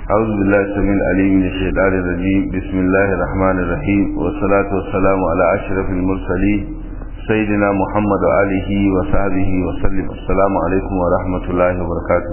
أعوذ بالله السميع العليم من الشيطان الرجيم بسم الله الرحمن الرحيم والصلاة والسلام على أشرف المرسلين سيدنا محمد وآله وصحبه وسلم السلام عليكم ورحمة الله وبركاته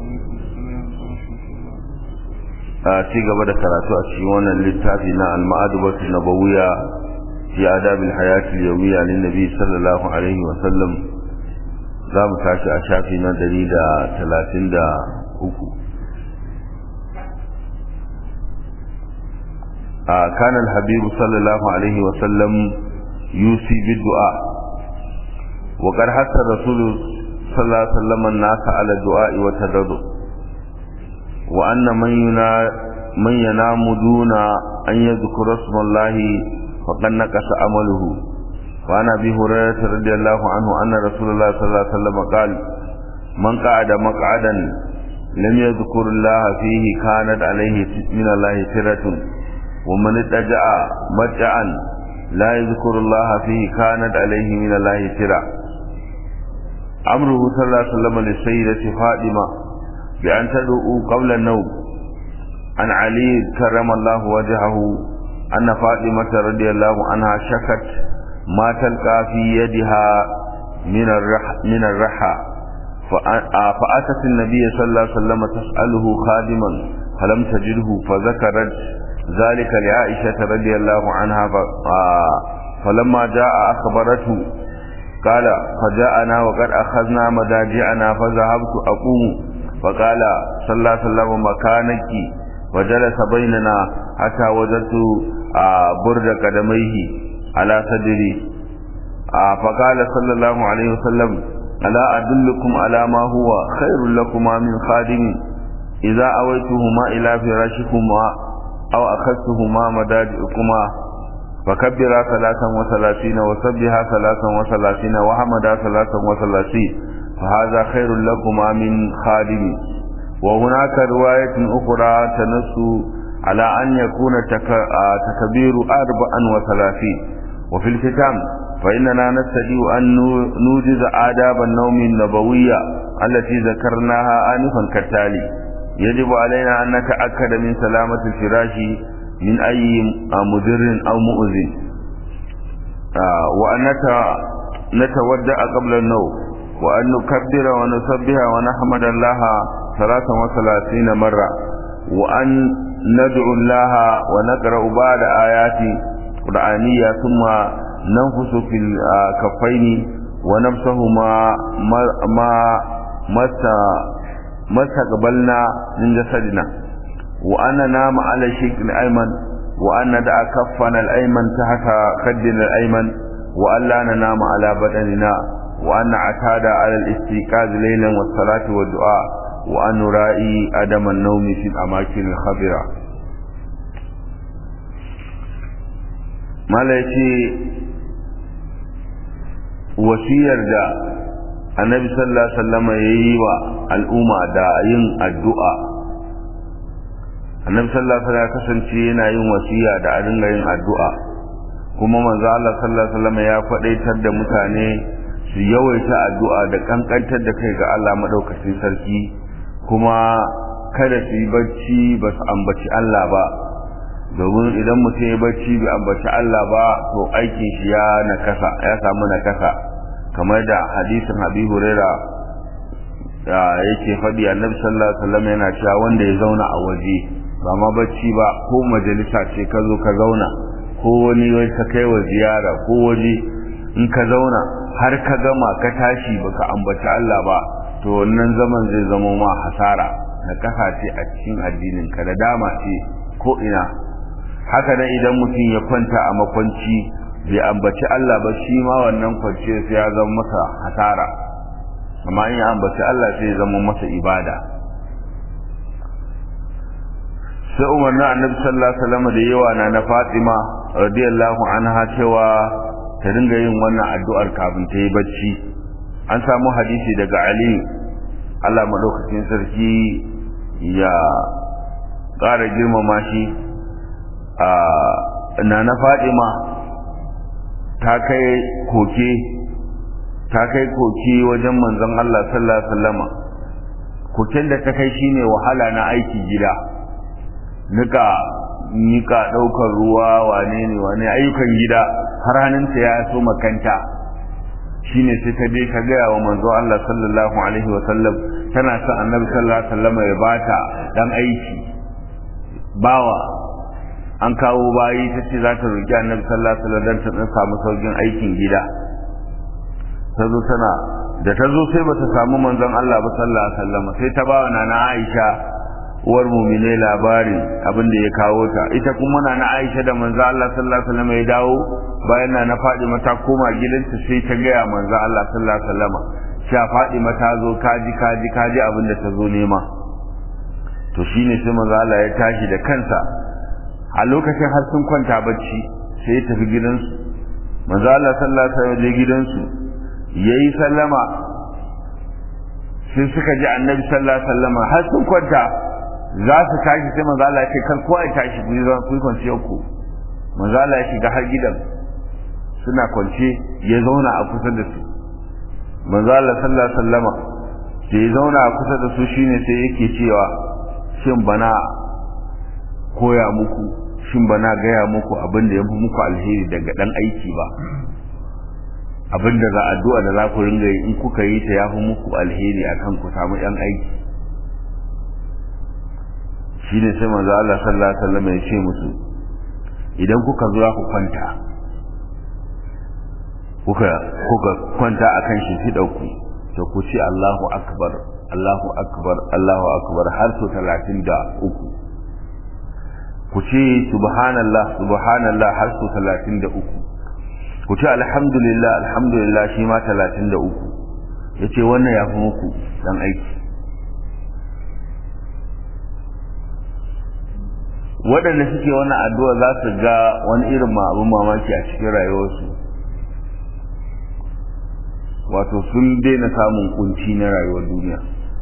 a ci gaba da karatu a cikin wannan littafi na al-ma'adubatu nabawiyya fi adabil hayati al-yawmiyya lin nabi sallallahu alaihi wa sallam za mu tashi a shafi na 133 كان الحبيب صلى الله عليه وسلم يوصي بالدعاء وقد حث الرسول صلى الله عليه وسلم الناس على الدعاء والتضرع وأن من من ينام دون أن يذكر اسم الله فقد نقص عمله وعن أبي هريرة رضي الله عنه أن رسول الله صلى الله عليه وسلم قال من قعد مقعدا لم يذكر الله فيه كانت عليه من الله سرة ومن اتجع متعا لا يذكر الله فيه كانت عليه من الله سرة أمره صلى الله عليه وسلم للسيدة فاطمة بأن تدعو قبل النوم عن علي كرم الله وجهه أن فاطمة رضي الله عنها شكت ما تلقى في يدها من الرح من الرحى فأتت النبي صلى الله عليه وسلم تسأله خادما فلم تجده فذكرت ذلك لعائشة رضي الله عنها فلما جاء أخبرته قال فجاءنا وقد أخذنا مداجعنا فذهبت أقوم فقال صلى الله عليه وسلم مكانك وجلس بيننا حتى وجدت برد قدميه على صدري فقال صلى الله عليه وسلم ألا أدلكم على ما هو خير لكما من خادم إذا أويتهما إلى فراشكما أو أخذتهما مداجئكما فكبرا ثلاثا وثلاثين وسبها ثلاثا وثلاثين وحمدا ثلاثا وثلاثين فهذا خير لكما من خادم وهناك رواية أخرى تنص على أن يكون تكبير أربعا وثلاثين وفي الختام فإننا نستطيع أن نوجز آداب النوم النبوية التي ذكرناها آنفا كالتالي يجب علينا أن نتأكد من سلامة الفراش من أي مضر أو مؤذن وأن نتودع قبل النوم وأن نكبر ونسبح ونحمد الله ثلاثا وثلاثين مرة وأن ندعو الله ونقرأ بعد آيات قرآنية ثم ننفس في الكفين ونمسه ما ما ما استقبلنا من جسدنا وأن ننام على الشيء الأيمن وأن ندع كفنا الأيمن تحت خدنا الأيمن وأن لا ننام على بدننا وأن نعتاد على الاستيقاظ ليلا والصلاة والدعاء وأن نرائي عدم النوم في الأماكن الخبرة malaci wasiyar da annabi sallallahu alaihi wasallam yayi wa al'umma da yin addu'a annabi sallallahu alaihi wasallam kasance yana yin wasiya da a dinga yin addu'a kuma manzo Allah sallallahu alaihi wasallam ya faɗaitar da mutane su yawaita addu'a da kankantar da kai ga Allah madaukakin sarki kuma kada su yi bacci ba su ambaci Allah ba domin idan mutum ya bacci bai ambaci Allah ba to aikin shi ya nakasa ya samu nakasa kamar da hadisin Abi Huraira da yake faɗi Annabi sallallahu alaihi wasallam yana cewa wanda ya zauna a waje ba ma bacci ba ko majalisa ce ka zo ka zauna ko wani wai ka kai wa ziyara ko waje in ka zauna har ka gama ka tashi baka ambaci Allah ba to wannan zaman zai zama ma hasara na kasa ce a cikin addinin ka da dama ce ko ina haka nan idan mutum ya kwanta a makwanci bai ambaci Allah ba shi ma wannan kwance sai ya zama masa hasara amma in ya ambaci Allah sai ya zama masa ibada sai umarni annabi sallallahu alaihi wasallam da yawa na na Fatima radiyallahu anha cewa ta dinga yin wannan addu'ar kafin ta yi bacci an samu hadisi daga Ali Allah madaukakin sarki ya ƙara girmama shi a na na Fatima ta kai koke ta kai koke wajen manzon Allah sallallahu alaihi wasallama koken da ta kai shine wahala na aiki gida nika nika daukar ruwa wane ne wane ayyukan gida har hannunta ya so makanta shine sai ta je ta gaya wa manzo Allah sallallahu alaihi wa sallam tana son annabi sallallahu alaihi wa sallam ya bata dan aiki bawa an kawo bayi ta ce za ta roki annabi sallallahu alaihi wa sallam dan ta samu saukin aikin gida ta zo tana da ta zo sai bata samu manzon Allah ba sallallahu alaihi wa sallam sai ta bawa nana Aisha uwar mumine labari abin da ya kawo ta ita kuma na Aisha da manzo Allah sallallahu alaihi wasallam ya dawo bayan na Fadima ta koma gidanta sai ta gaya manzo Allah sallallahu alaihi wasallam sha Fadima ta zo kaji kaji kaji abin da ta zo nema to shine sai manzo Allah ya tashi da kansa a lokacin har sun kwanta bacci sai ya tafi gidansu manzo Allah sallallahu alaihi wasallam je gidansu yayi sallama sai suka ji annabi sallallahu alaihi wasallam har sun kwanta za su tashi sai manzo Allah ya ce kar kowa ya tashi ku zan ku kwance ku manzo Allah ya shiga har gidan suna kwance ya zauna a kusa da su manzo Allah sallallahu alaihi wasallama sai ya zauna a kusa da su shine sai yake cewa shin bana koya muku shin bana gaya muku abin da ya fi muku alheri daga dan aiki ba abin da za addu'a da za ku ringa yi in kuka yi ta ya fi muku alheri akan ku samu yan aiki shine sai manzo Allah sallallahu alaihi wasallam ya ce musu idan kuka zo ku kwanta kuka kuka kwanta akan shi fi dauku to ku ce Allahu akbar Allahu akbar Allahu akbar har so 33 ku ce subhanallah subhanallah har so 33 ku ce alhamdulillah alhamdulillah shi ma 33 yace wannan ya fi muku dan aiki waɗanda suke wannan addu'a za su ga wani irin abin mamaki a cikin rayuwarsu wato sun daina samun kunci na rayuwar duniya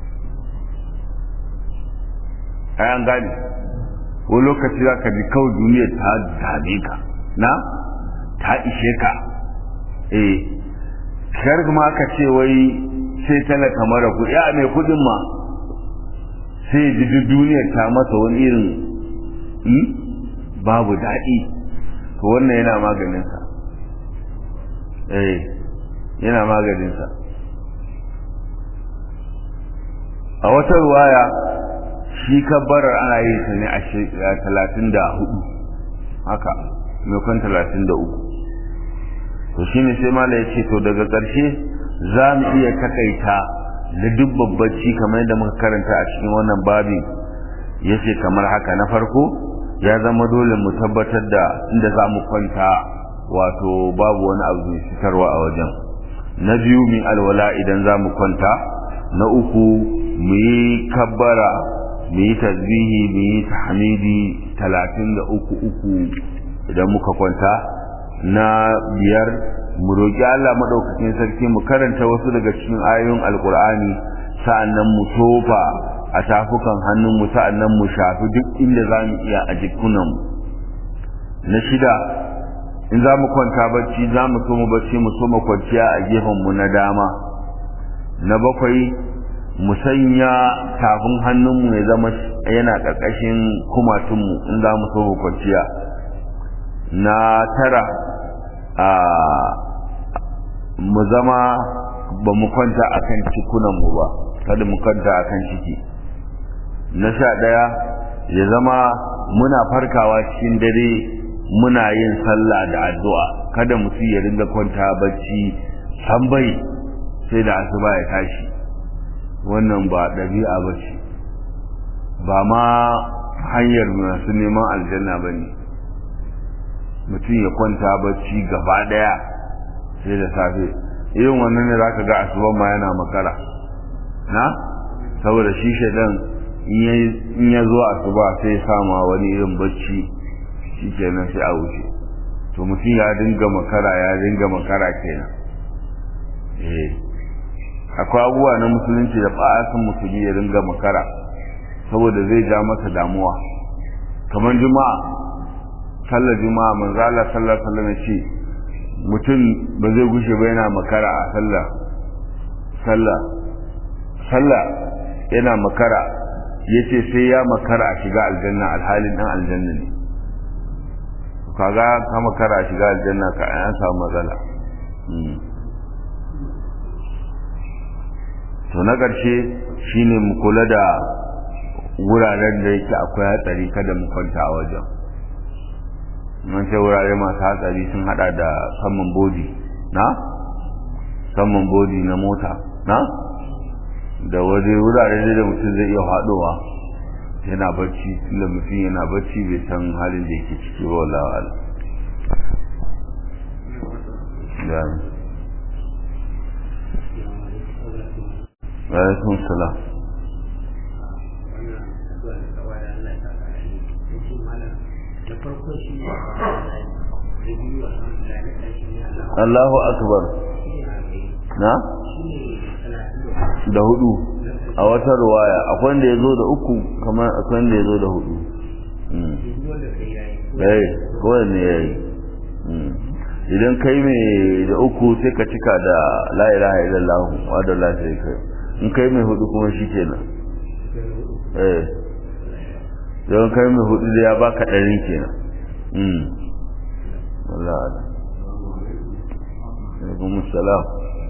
an gane wani lokaci za ka ji kawai duniya ta dame ka na ta ishe ka eh kar kuma aka ce wai sai talaka mara kuɗi a mai kuɗin ma sai ji duk duniyar ta masa wani irin babu daɗi to wannan yana maganinsa eh yana maganinsa a wata ruwaya shi kabbarar ana yi ta ne a talatin da hudu haka maimakon talatin da uku to shi ne sai mala ya ce to daga ƙarshe za mu iya takaita da duk babbaci kamar yadda muka karanta a cikin wannan babin ya ce kamar haka na farko ya zama dole mu tabbatar da inda za mu kwanta wato babu wani abu mai fitarwa a wajen na biyu min alwala idan za mu kwanta na uku mu yi kabbara mu yi tasbihi mu yi tahmidi talatin da uku uku idan muka kwanta na biyar mu roƙi Allah maɗaukakin sarki mu karanta wasu daga cikin ayoyin alkur'ani sa'annan mu tofa a tafukan hannunmu sa'annan mu shafi duk inda za mu iya a jikunanmu na shida in za mu kwanta bacci za mu so mu bacci mu so mu kwanciya a gefenmu na dama na bakwai mu sanya tafin hannunmu ya zama yana ƙarƙashin kumatunmu in za mu so mu kwanciya na tara a mu zama ba mu kwanta a kan cikunanmu ba kada mu kwanta a kan ciki na sha ɗaya ya zama muna farkawa cikin dare muna yin sallah da addu'a kada mutum ya ringa kwanta bacci san bai sai da asuba ya tashi wannan ba ɗabi'a ba ce ba ma hanyar masu neman aljanna ba ne mutum ya kwanta bacci gaba ɗaya sai da safe irin wannan ne za ka ga asuban ma yana makara na saboda shi shaidan in ya zo asuba sai ya sama wani irin bacci shi kenan sai a wuce to mutum ya dinga makara ya dinga makara kenan eh akwai abubuwa na musulunci da ba a san musulmi ya dinga makara saboda zai ja masa damuwa kamar juma'a sallar juma'a manzo Allah sallallahu alaihi wasallam ce mutum ba zai gushe ba yana makara a sallah sallah sallah yana makara yace sai ya makara a shiga aljanna alhalin dan aljanna ne kaga ka makara a shiga aljanna ka an samu matsala to na ƙarshe shine mu kula da wuraren da yake akwai hatsari kada mu kwanta a wajen mun ce wurare masu hatsari sun hada da saman bodi na saman bodi na mota na da waje wurare da mutum zai iya haɗowa yana bacci tunda mutum yana bacci bai san halin da yake ciki ba wallahi ala alaikum salam Allahu akbar na da hudu a wata ruwaya akwai wanda ya zo da uku kamar akwai wanda ya zo da hudu eh kowanne ya yi idan kai mai da uku sai ka cika da la ilaha illallah wa da la sai kai in kai mai hudu kuma shi kenan eh don kai mai hudu da ya baka ɗari kenan mm Allah Allah alaikum salam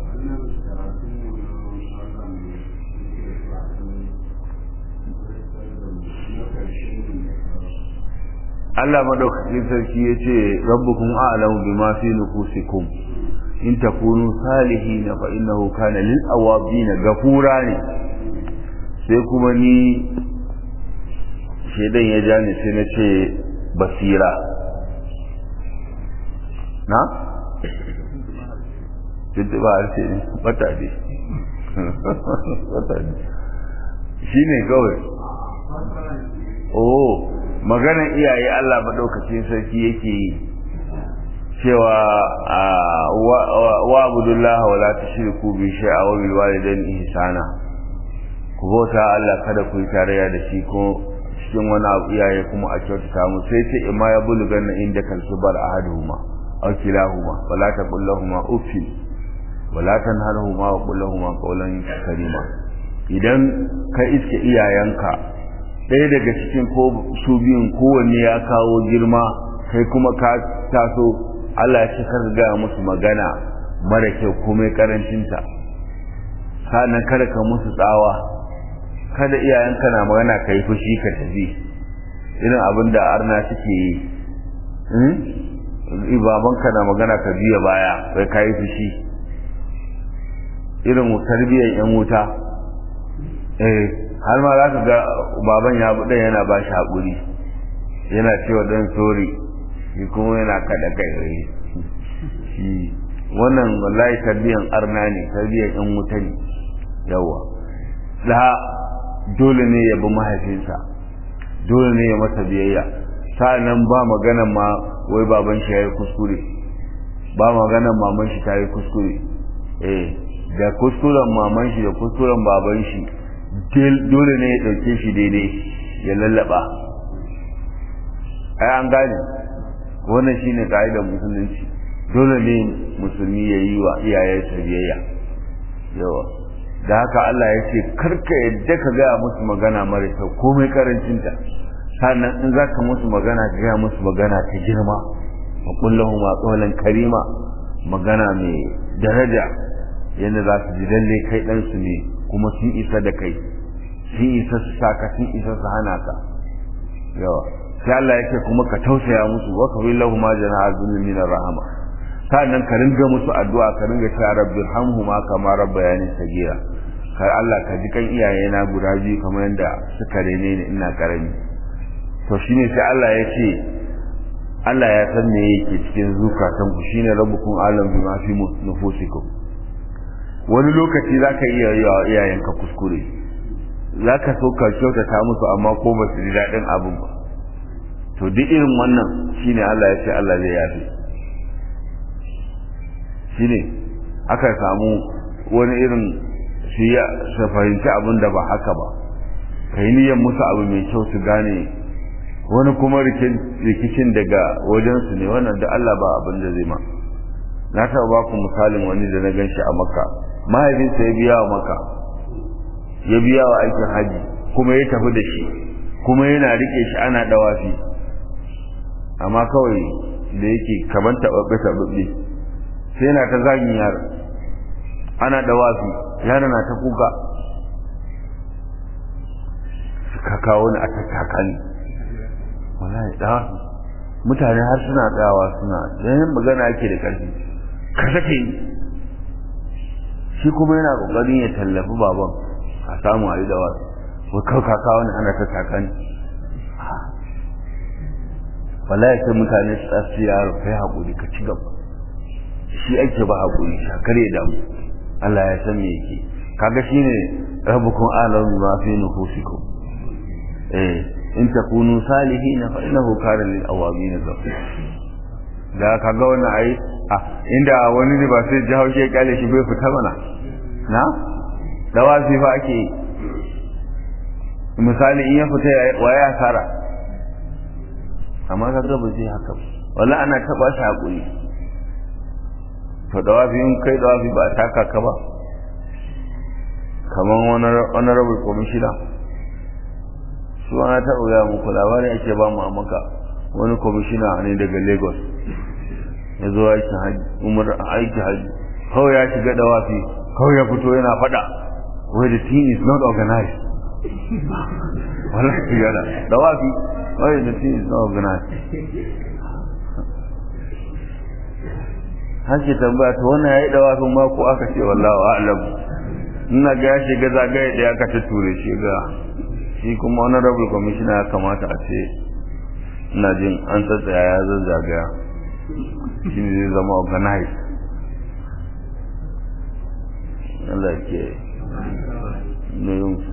Allah madaukakin sarki ya ce rabbukum a'lamu bima fi nufusikum in takunu salihin fa innahu kana lil awabin gafura ne sai kuma ni shedan ya ja ni sai na ce basira na tuntuba harshe ne bata ne bata ne shi ne kawai oh maganar iyaye Allah maɗaukacin sarki yake yi cewa wa abudullah wa la tushriku bi shay'a wa bil walidayni ihsana ku bauta Allah kada ku yi tarayya da shi ko cikin wani abu iyaye kuma a kyautata mu sai ce imma ya bulugan na inda kan subar ahaduhuma aw kilahuma wala taqul lahumu uffin wala tanharhuma wa qul lahumu qawlan karima idan ka iske iyayenka ɗaya daga cikin ko su biyun kowanne ya kawo girma kai kuma ka taso Allah ya cikar gaya musu magana mara kyau komai karancinta sannan kada ka musu tsawa kada iyayenka na magana ka yi fushi ka tafi irin abin da arna suke yi babanka na magana ka biya baya sai ka yi fushi irin tarbiyyar yan wuta eh har ma za ka ga baban ya buɗe yana ba shi haƙuri yana cewa ɗan sori shi kuma yana kaɗa kai shi wannan wallahi tarbiyyar arna ne tarbiyyar yan wuta ne yawa da dole ne ya bi mahaifinsa dole ne ya masa biyayya sa'annan ba magana ma wai baban shi yayi kuskure ba magana maman shi ta yi kuskure eh da kuskuren maman shi da kuskuren baban shi dole ne ya dauke shi daidai ya lallaba ai an gane wannan shine ka'idar musulunci dole ne musulmi ya yi wa iyayensa biyayya yawa da haka Allah ya ce karka yadda ka gaya musu magana mara kyau komai karancinta sannan in za ka musu magana ka gaya musu magana ta girma wa kullahu ma qawlan karima magana mai daraja yadda za su ji lalle kai dan su ne kuma sun isa da kai sun isa su saka sun isa su hana ka yawa sai Allah ya ce kuma ka tausaya musu wa ka billahu ma jana'a zulmi min rahama sannan ka ringa musu addu'a ka ringa cewa rabbirhamhuma kama rabbayani sagira kai Allah ka ji kan iyayena guda biyu kamar yadda suka rene ni ina karami to shine sai Allah ya ce Allah ya san me yake cikin zukatan ku shine rabbukum alam bima fi nufusikum wani lokaci zaka iya yi wa iyayenka kuskure zaka so ka kyautata musu amma ko ba su ji daɗin abin ba to duk irin wannan shine Allah ya ce Allah zai yafe shine aka samu wani irin su ya su fahimci abin da ba haka ba ka yi niyyar musu abu mai kyau su gane wani kuma rikicin daga wajensu ne wannan da Allah ba abin da zai ma na taɓa ba ku misalin wani da na gan shi a makka mahaifinsa ya biya wa maka ya biya wa aikin haji kuma ya tafi da shi kuma yana rike shi ana dawafi amma kawai da yake kaman taɓaɓɓe taɓaɓɓe sai yana ta zagin yaron ana dawafi yaron na ta kuka ka kawo ni a tattaka ni wallahi dawafi mutane har suna tsayawa suna yayin magana yake da ƙarfi ka sake ni shi kuma yana ƙoƙarin ya tallafi baban a samu a yi dawafi wai kawai ka kawo ni ana tattaka ni wallahi sai mutane su tsasu yaro kai haƙuri ka ci gaba shi ake ba haƙuri shakar ya damu Allah ya san me yake kaga shine rabbukum alamu ma fi nufusikum eh in takunu salihin fa innahu kana lil awabin ghafur da kaga wannan ai ah inda wani ne ba sai jawo shi kale shi bai fita mana na dawafi fa ake misali in ya fita waye asara amma kaga ba zai haka wallahi ana taba shi hakuri to dawafi in kai dawafi ba taka ka ba kaman honorable commissioner su ana ta uya muku labari ake ba mu a maka wani commissioner ne daga lagos ya zo aiki haji umar aiki haji kawai ya shiga dawafi kawai ya fito yana fada wai the team is not organized wallahi yana dawafi wai the team is not organized har ke tambaya to wannan yayi dawafin ma ko aka ce wallahu a'lam ina ga ya shiga zagaye da aka ta ture shi ga shi kuma honorable commissioner ya kamata a ce ina jin an tsatsaya ya zazzagaya shi ne zai zama organized Allah ke ne yin su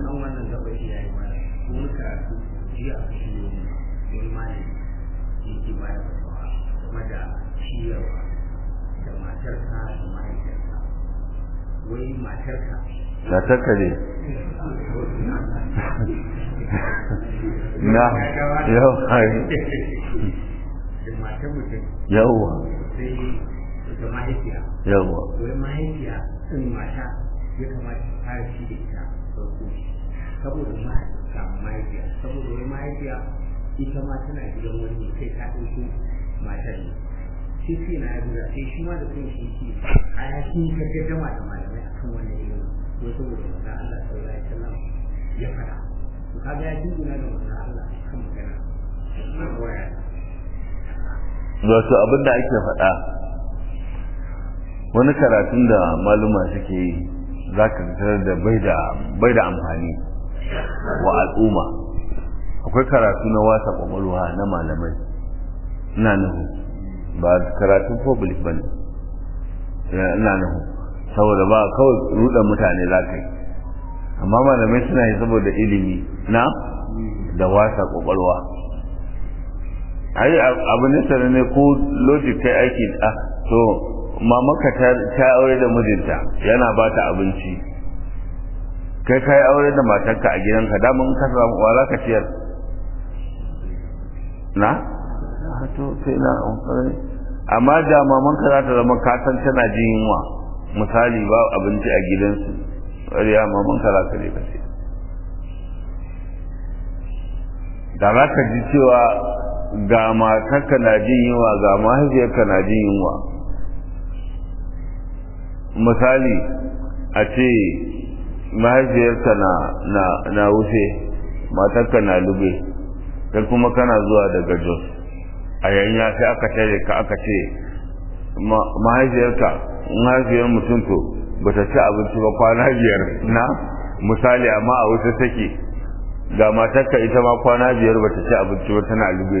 wai matarka matarka ne na yau hari da matar mutum yauwa sai da mahaifiya yauwa wai mahaifiya in mata ya kamata ta fara shi da ita farko saboda mahaifiya mahaifiya saboda wai mahaifiya ita ma tana gidan wani kai ta ɗauko matar ne sai sai na yabuda sai shi ma da kai shi ce a yakin ka gaddama da malamai akan wannan ilimin ko saboda manzo Allah sallallahu alaihi wasallam ya faɗa to kaga ya dingina da manzo Allah kan magana na waya wato abin da ake faɗa wani karatun da maluma suke yi za ka tarar da bai da amfani wa al'umma akwai karatu na wasa kwakwalwa na malamai ina nuhu ba karatun public ba ne ina nuhu saboda ba kawai ruɗa mutane za ka yi amma malamai suna yi saboda ilimi na da wasa kwakwalwa ai abu ne sanar ne ko logic kai aiki a to mamaka ta aure da mijinta yana ba ta abinci kai kai aure da matarka a gidanka daman ka samu wa za ka ciyar na to sai na amma da mamanka za ta zama kasan tana jin yunwa misali ba abinci a gidansu ƙarya mamanka za ka je ka ce da za ka ji cewa ga matarka na jin yunwa ga mahaifiyarka na jin yunwa misali a ce mahaifiyarka na na na wuce matarka na lube kai kuma kana zuwa daga jos a yanya sai aka tare ka aka ce mahaifiyarka mahaifiyar mutum to bata ci abinci ba kwana biyar na misali amma a wuce take ga matarka ita ma kwana biyar bata ci abinci ba tana lube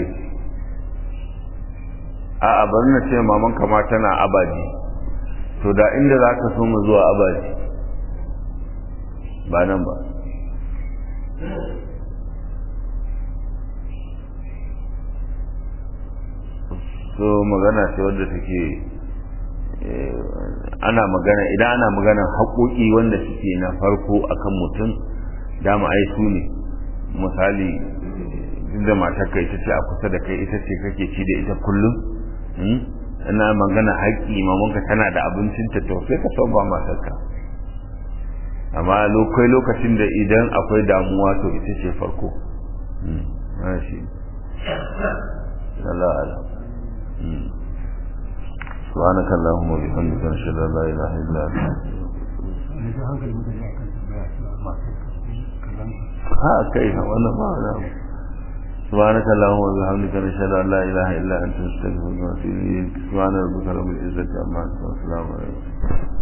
a bari na ce maman kama tana abaji to da inda za ka so mu zuwa abaji ba nan ba so magana ce wadda take ana magana idan ana magana haƙoƙi wanda suke na farko akan mutum dama ai su ne misali da matarka ita ce a kusa da kai ita ce kake ci da ita kullum ina magana haƙƙi mamanka tana da abincin ta to sai ka so ba matarka amma lokai lokacin da idan akwai damuwa to ita ce farko na shi Allah ala سبحانك اللهم وبحمدك نشهد ان لا اله الا انت ha kai wannan ba da سبحانك اللهم وبحمدك نشهد ان لا اله الا انت نستغفرك ونتوب اليك سبحان ربك رب العزه عما يصفون وسلام عليكم